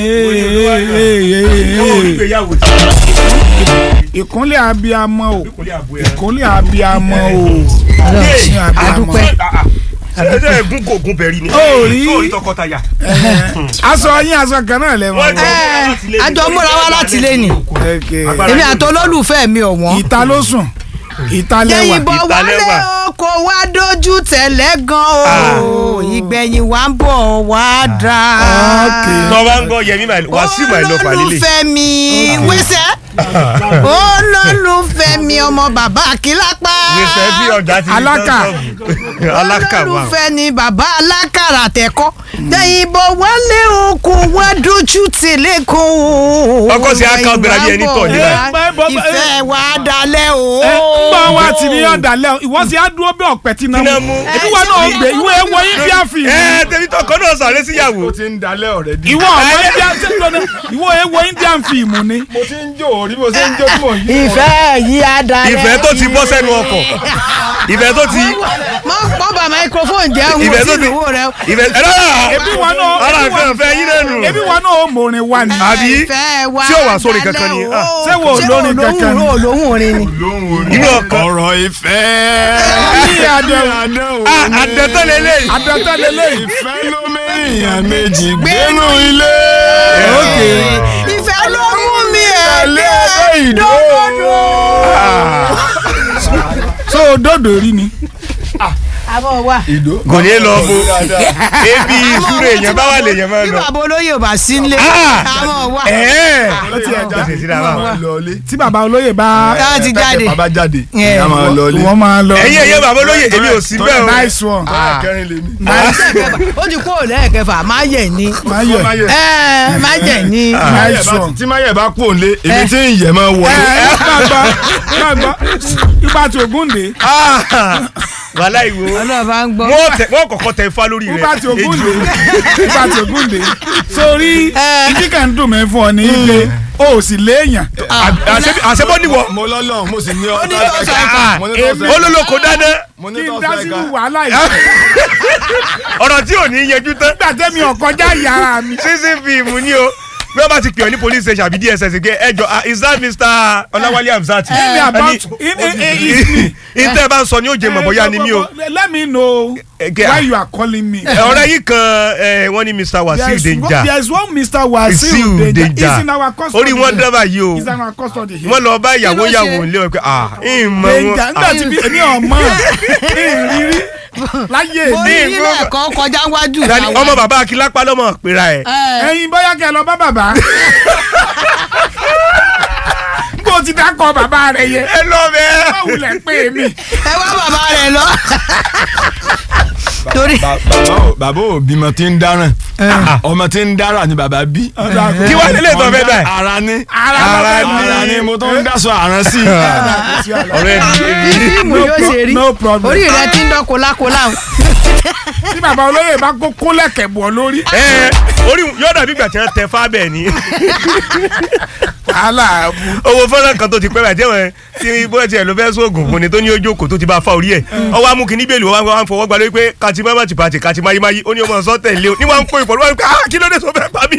ìgbéyàwó ìkúnlẹ̀ abiyamọ o ìkúnlẹ̀ àbúrò ẹ̀. ìkúnlẹ̀ abiyamọ o Ọlọ́run Ìkúnlẹ̀ abiyamọ. adúpẹ́. ṣe ṣe ẹ̀gún kò gún bẹ̀rí ni. Ó rí. Ó rí tọkọtaya. aṣọ yín aṣọ kan náà lẹ́wọ̀n. Wọ́n jọ Ẹ, múra láti lé ní. àjọ múra wá láti lé ní. Okay. Agbára èmi yóò àti olólùfẹ́ mi ọ̀wọ́n. ìta ló sùn ìta lẹ́wà yẹ̀yìnbọn wálé Ìtàlẹ́wà. o kò wá dojú tẹ̀lẹ́ gan o ìgbẹ̀yìn wa ń bọ̀ wá dá. Okay. tọ́ bá ń gbọ́ yẹmí wàásù máa lọ fàlílẹ̀. olólùfẹ́ mi wíṣẹ́ olólùfẹ́ mi ọmọ bàbá àkílápá wíṣẹ́ bí ọjà ti di Alákà. tọ́tọ́ọ̀bù. alákà wà. olólùfẹ́ ni bàbá alákàrà tẹ̀kọ́ yẹ̀yìnbọn wálé o kò wá dojú tẹ̀lẹ́ gan o. Ọkọ sí aka ọgbẹ́ra bí ẹni tọ̀ nílẹ̀. ìfẹ́ wa dalẹ̀ o. ẹ gbọ́ wa ti ní ọ̀dàlẹ̀ ìwọ sì á dúró bí ọ̀pẹ tí náà Tí náà mú mú. ebi wọn náà gbé ìwé ẹwọ india film ẹ tẹbi tọkọ náà sàré síyàwó. ó ti ń dalẹ̀ ọ̀rẹ́ di. ìwọ ọmọ india ìwọ ẹwọ indian film ni mo ti ń jó orí mo ti ń jó tí mò ń yí. ìfẹ́ yìí á dalẹ̀. ìfẹ́ tó ti bọ́ sẹ́nu ọkọ̀ ìfẹ́ tó ti mọ mọ bá microphone jẹ́ ń ìfẹ́ wo tó sí ti ìwò rẹ. ìfẹ́ ẹ lọ́la ebi wọn náà ara ebi nǹkan wọn- fẹ́ yín lẹ́nu. ebi wọn náà ó mòrin wa ni àbí ìfẹ́ wa tí ò wá sórí kankan ni, dalẹ̀ ah, o. ṣé wo olórin kankan ni? olóhùn olóhùn orin ni. inú ọkọ̀ ọ̀rọ̀ ìfẹ́. Ní àdéhùn. àdẹ́tọ́ lélẹ́yìí. adọ́tẹ́ lélẹ́yìn ìfẹ́ ló mẹ́rìnyàn méjì gbénú ilé. ìfẹ́ ló mú mi ẹ̀ Tẹ̀lé ẹgbẹ́ ìdó. so òdòdó rí ni àbọ̀ wa. ìdó. kò ní lọ bo ebi ìṣúra èèyàn bá wà lèèyàn máa bí lọ. bàbá olóyè ò bá sí nílé. Ah! àbọ̀ wa. ẹ̀ẹ́ ó ti ẹ̀ jáde síra wa. máa lọ ilé. tí bàbá olóyè bá Ká ti jáde. bàbá jáde. Yeah. ìyá máa lọ ilé. wọ́n máa lọ ẹ̀yin ẹ̀yẹ bàbá olóyè èmi ò sí bẹ́ẹ̀ o. nice one tọ́lá kẹrin lèmi. ó ti kó lẹ́ẹ̀kẹfà má yẹ̀ ni. máa yẹ ẹ má yẹ̀ ni. nice one. tí máyẹ̀ bá kú òǹlé èmi tí ń yẹ̀ máa ẹ wọlé. ẹ máa gbọ́ máa gbọ́ ipa tí Ògúndé wàhálà ìwò ọlọ́ọ̀bá ń gbọ́. wọ́n tẹ- wọ́n kọ́kọ́ tẹ ifá lórí rẹ̀. ipa tí Ògúndé Ejò. ipa tí Ògúndé sórí ìdí kan dùn mí fún ọ ní ilé o ò sì léèyàn Àṣẹ- àṣẹbọ́ níwọ̀ mo lọ́lọ́ mo sì ní Ó ní tọ́sọ̀ ẹ̀ka. mo ní tọ́sọ̀ ẹ̀ka. olólùkọ́ dáná mo ní kí n tọ́sọ̀ dá ẹ̀ka. sínú wàhálà yìí ọ̀rọ̀ tí ò ní yẹjú tán nígbà tẹ́mi ọ̀kọjá yàrá mi sísìn fíìmù ni o bí wọ́n bá ti pè ọ́ ní police station àbí dss gé ẹjọ́ ah, is that mr ọláwálé hamzat Tell me about in in in is me. ìtẹ́ bá ń sọ ni ó jẹ mọ̀ bóyá ni mí o let me know Ege- why you are calling me. Ẹ, ọ̀rẹ́ yìí kan ẹ, wọ́n ní mr wasil There is one- danger there is one Mr. Wasil Wasiu Danger. Danger. He's in our custody. orí wọn dábàá yìí o He's in our custody here. wọ́n lọ bá ìyàwó Kí ló ìyàwó ṣe? ilé wọn pé ah ìmọ̀ Danger wọn nígbà tí bí èmi ọmọ ìrírí láyé mo mi. rí ilé ẹ̀kọ́ kọjá wájú Ah, ìyàwó. ọmọ bàbá akílápá lọ́mọ pera ẹ̀ Ẹ, ẹ̀yin bóyá kẹ́ ẹ lọ bá bàbá. bó ti dákọ̀ bàbá rẹ̀ yẹ. ẹ lọ bẹ́ẹ̀. báwo lẹ pé mi. ẹ wá bàbá rẹ̀ lọ. torí Ba- bàbá ò- bàbá ò bímọ tí ń dáràn ọmọ tí ń dáràn ni bàbá bí. kí wàá nílé ìtọ́ fẹ́ bẹ́ẹ̀. ara ní Ara Ara ló fẹ́ ara mi. ní mo tó ń dáṣọ àrán sí i. ọ̀rẹ́ mi bí fíìmù No yóò pro- ṣe rí no problem. orí rẹ̀ ti ń dán kólákólá. tí bàbá olóyè bá kó kólẹ̀kẹ̀ bọ̀ lórí. ẹ orí yóò dàbí ìgbà tí wọ́n tẹ fábẹ́ ni aláàbù. owó fọ́nrán kan tó ti pẹ́ bàjẹ́ wọn tí bóyá tiẹ̀ ló fẹ́ sóògùn fún ni tó ní ojú òkò tó ti bá fa orí ẹ̀ ọwọ́ amú kí níbẹ̀lì wọn wá ń fọwọ́ gba lórí pé kàtí má bàtì bàtì kàtí máyé máyé ó ní ọmọ sọ tẹ̀lé o ní wọn ń pè ìpọ̀ lọ́wọ́ pé ah kí ló dé tó fẹ́ pa mí